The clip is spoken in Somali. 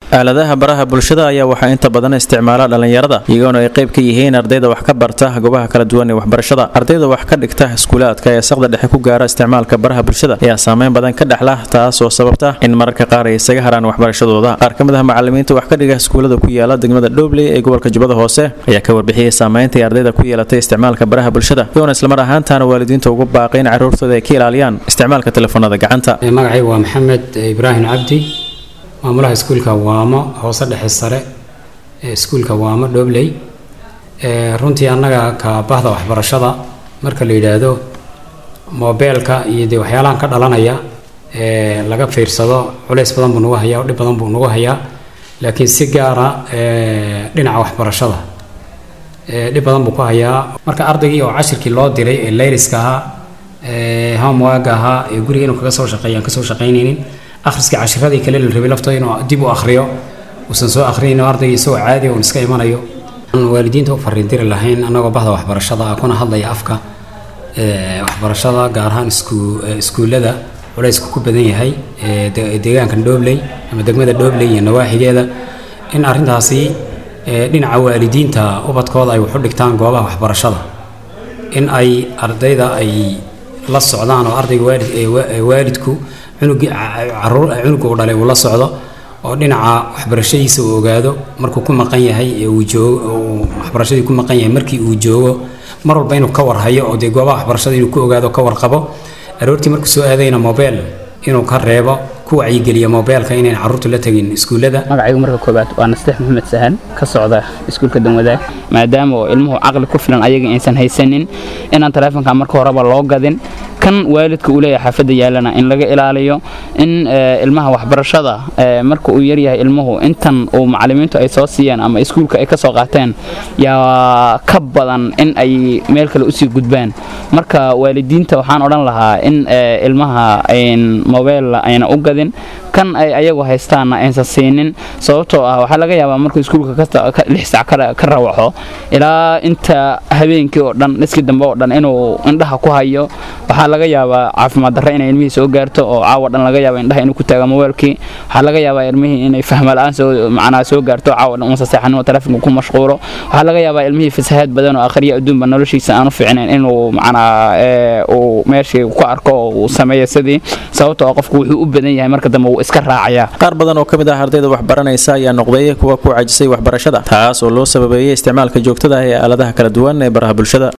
aaladaha baraha bulshada ayaa waxaa inta badan isticmaala dhallinyarada iyagoona ay qayb ka yihiin ardayda wax ka barta goobaha kala duwan ee waxbarashada ardayda wax ka dhigta iskuulaadka ee saqda dhexe ku gaara isticmaalka baraha bulshada ayaa saameyn badan ka dhexla taas oo sababta in mararka qaar ay isaga haraan waxbarashadooda qaar ka mid ah macalimiinta wax ka dhiga iskuulada ku yaala degmada dhobley ee gobolka jubbada hoose ayaa ka warbixiyey saameynta ay ardayda ku yeelatay isticmaalka baraha bulshada iyagoona islamar ahaantaana waalidiinta ugu baaqay in carruurtooda ay ka ilaaliyaan isticmaalka telefoonada gacanta magacaygu waa maxamed ibraahim cabdi maamulaha iskuulka waamo hoose dhexe sare ee iskuulka waamo dhobley runtii annaga ka bahda waxbarashada marka la yidhaahdo moobeelka iyo dee waxyaalahan ka dhalanaya ee laga fiirsado culays badan buu nagu hayaa dhib badan buu nagu hayaa laakiin si gaara dhinaca waxbarashada dhib badan buu ku hayaa marka ardaygii oo cashirkii loo diray ee layriska ahaa ee homework ahaa ee guriga inuu kaga soo shaqeeyo aan kasoo shaqaynaynin akhriska cashiradii kale la rabay laftooda inuu dib u akhriyo uusan soo akhriyayno ardayga isagoo caadi uun iska imanayo aan waalidiinta u fariindiri lahayn annagoo bahda waxbarashada ah kuna hadlaya afka waxbarashada gaar ahaan iskuullada culaysku ku badan yahay deegaankan dhobley ama degmada dhobley iyo nawaaxigeeda in arrintaasi dhinaca waalidiinta ubadkooda ay waxu dhigtaan goobaha waxbarashada in ay ardayda ay la socdaan oo ardayga waalid waalidku cunugii cunuga uu dhalay uu la socdo oo dhinaca waxbarashadiisa uu ogaado markuu ku maqan yahay ee uu joogo waxbarashadii ku maqan yahay markii uu joogo mar walba inuu ka warhayo oo dee goobaha waxbarashada inuu ku ogaado ka warqabo aroortii markuu soo aadayna mobeel inuu ka reebo ku wacyigeliya mobeelka inayn carruurtu la tegin iskuullada magacaygu marka koobaad waa nasteex maxamed sahan ka socda iskuulka danwadaag maadaama oo ilmuhu caqli ku filan ayaga aysan haysanin inaan taleefonka marka horeba loo gadin kan waalidka uu leeyahay xaafadda yaalana in laga ilaaliyo in ilmaha waxbarashada marka uu yaryahay ilmuhu intan uu macalimiintu ay soo siiyeen ama iskuulka ay ka soo qaateen yaa ka badan in ay meel kale usii gudbaan marka waalidiinta waxaan odhan lahaa in ilmaha mobeel ayna u gadin kan ay ayagu haystaanna aysan siinin sababtoo ah waxaa laga yaabaa markuu iskuulka lix sac ka rawaxo ilaa inta habeenkii oo dhan dhiskii dambe oo dhan inuu indhaha ku hayo waxaa laga yaabaa caafimaad darre inay ilmihii soo gaarto oo caawa dhan laga yaaba indhaha inuu ku taago mobailkii waxaa laga yaabaa ilmihii inay fahma la-aan soo macnaa soo gaarto caawa dhan unsa seexan inuu telefonka ku mashquulo waxaa laga yaabaa ilmihii fasahaad badan oo akhriya adduunba noloshiisa aanu fiicnayn inuu macnaa uu meeshii ku arko oo uu sameeyo sidii sababtoo ah qofku wuxuu u badan yahay marka dambe wuu iska raacayaa qaar badan oo ka mid ah ardayda waxbaranaysa ayaa noqday kuwa ku cajisay waxbarashada taas oo loo sababeeyey isticmaalka joogtada ah ee aaladaha kala duwan ee baraha bulshada